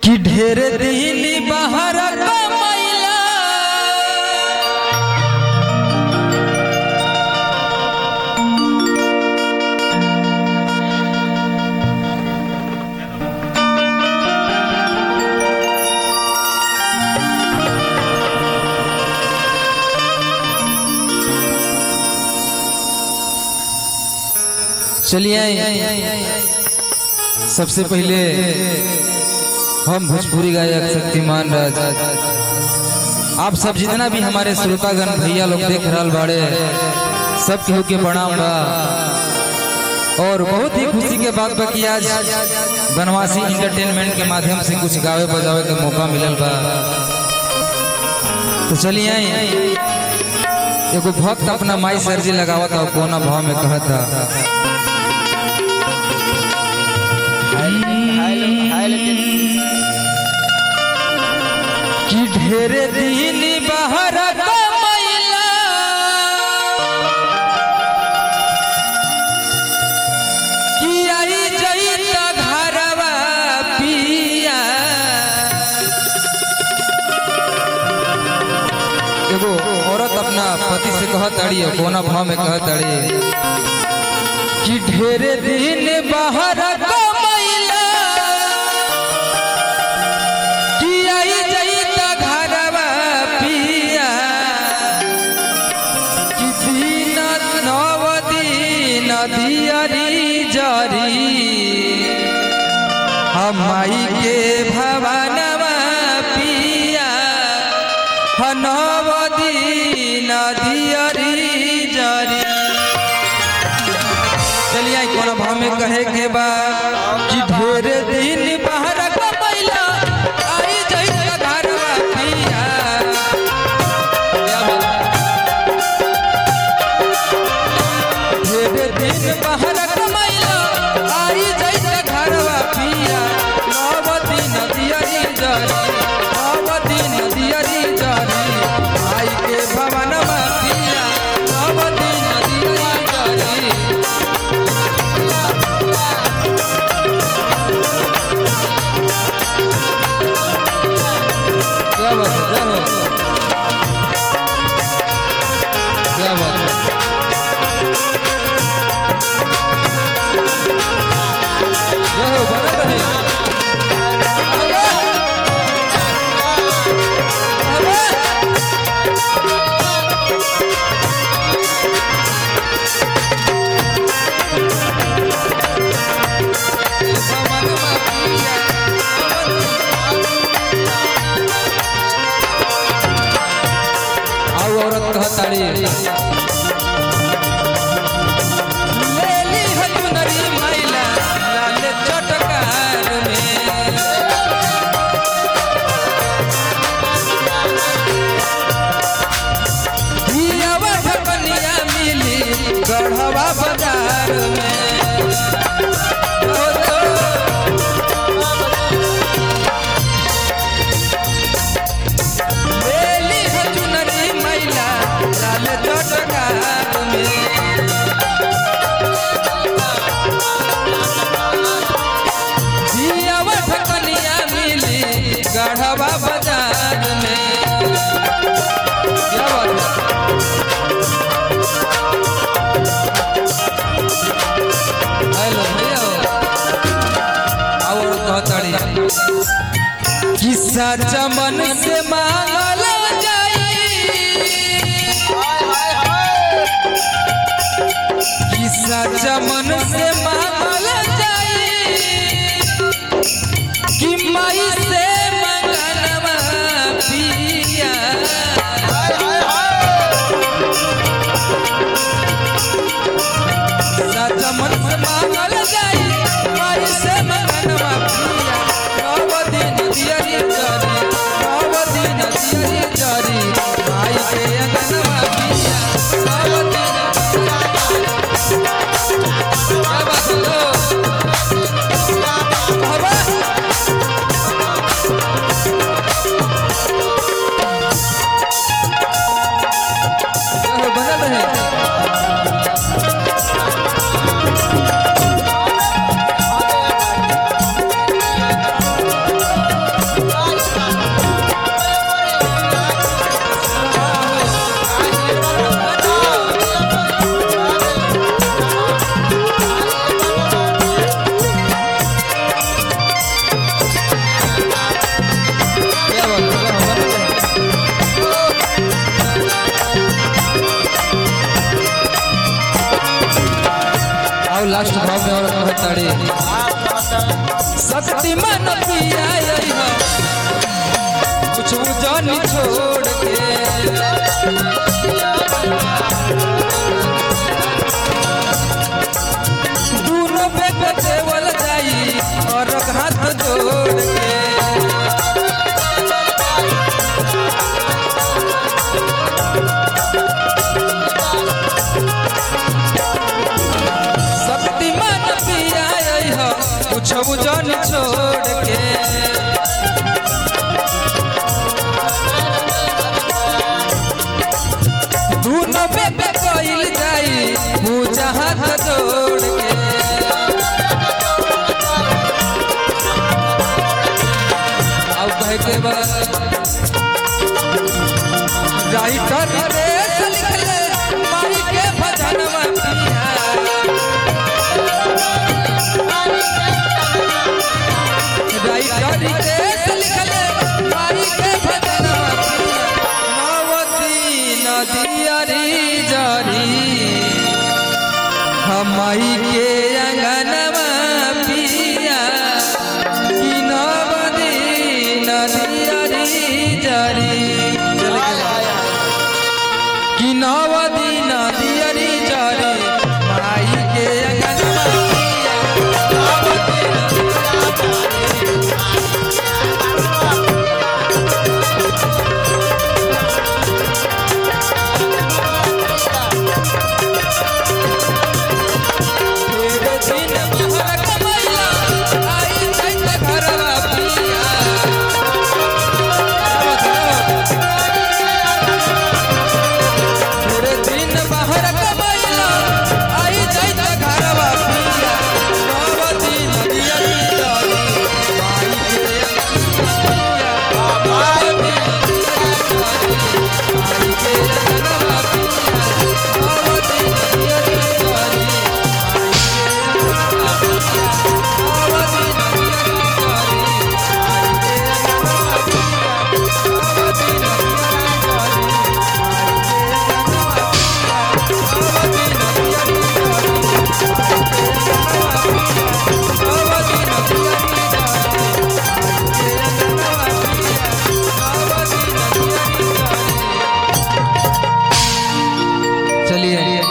कि ढेर दिन बाहर कमैला चलिए सबसे पहले हम भोजपुरी गायक शक्तिमान राज आप सब जितना भी हमारे श्रोतागण भैया लोग देख रहा बाड़े सब केहू के प्रणाम बा और बहुत ही खुशी के बात बा कि आज बनवासी इंटरटेनमेंट के माध्यम से कुछ गावे बजावे के मौका मिलल बा तो चलिए एगो भक्त अपना माई सरजी लगावत था कोना भाव में कहता कि ढेर दिन बाहर कमैला कि आई जईत घरवा पिया एगो औरत अपना पति से कहत अड़ी कोना भाव में कहत अड़ी कि ढेर दिन बाहर कमैला कि आई जईत घरवा पिया कि दिन नव दिन दियरी जरी हमाई के भवनवा पिया हनव दिन दियरी जरी चलिए आई कोना भाव में कहे के बा कि ढेर दिन बाहर कमैला आई जईत घरवा पिया ढेर दिन बाहर कमैला आई जईत घरवा पिया नव दिन दियरी जरी नव दिन दियरी जरी आई के भवनवा पिया नव दिन दियरी जरी क्या बात है क्या बात है क्या बात है जय हो बना रहे आउ औरत कहताड़ी लेली हथुनरी मैला लाल चटकार में हियावा ढकनिया मिली गढ़वा बाजार में ओ तो लेली हथुनरी मैला लाल चटकार में जियावा ढकनिया मिली गढ़वा बाजार में क्या बात है हेलो भैया और कहताड़ी किस्सा चमन से मांगल जाई किस्सा चमन से मांगल जाई कि माई से मंगनवा पिया साचा मन से मांगल जाई माई से मंगनवा पिया नव दिन दियरी जरी नव दिन दियरी जरी माई के अंगनवा पिया नव दिन क्या बात है लो? हवा? लास्ट भाव में औरत कहत ताड़ी शक्तिमान पिया आई हो कुछ जानी छोड़ के दोनों बेट देवल जाई और हाथ जोड़ के शक्तिमान पिया आई हो कुछ जन छोड़ के दोनों बेटे कइल जाई पूजा हाथ जोड़ के अब कहे के बाद राइटर रे लिखले माई के भजनवा पिया राइटर रितेश लिखले माई के भजनवा पिया नवती नदियरी जरी हमाई के अंगनवा पिया कि नवती नदियरी जरी कि नवती नदियरी जरी माई के अंगनवा पिया नवती तेरे दिन बहर कमैया आई जाइत घरवा पिया तेरे दिन बहर कमैया आई जाइत घरवा पिया नवती नदिया पितारी माई के पिया नवती नदिया पितारी माई के घरवा पिया नवती नदिया पितारी चलिए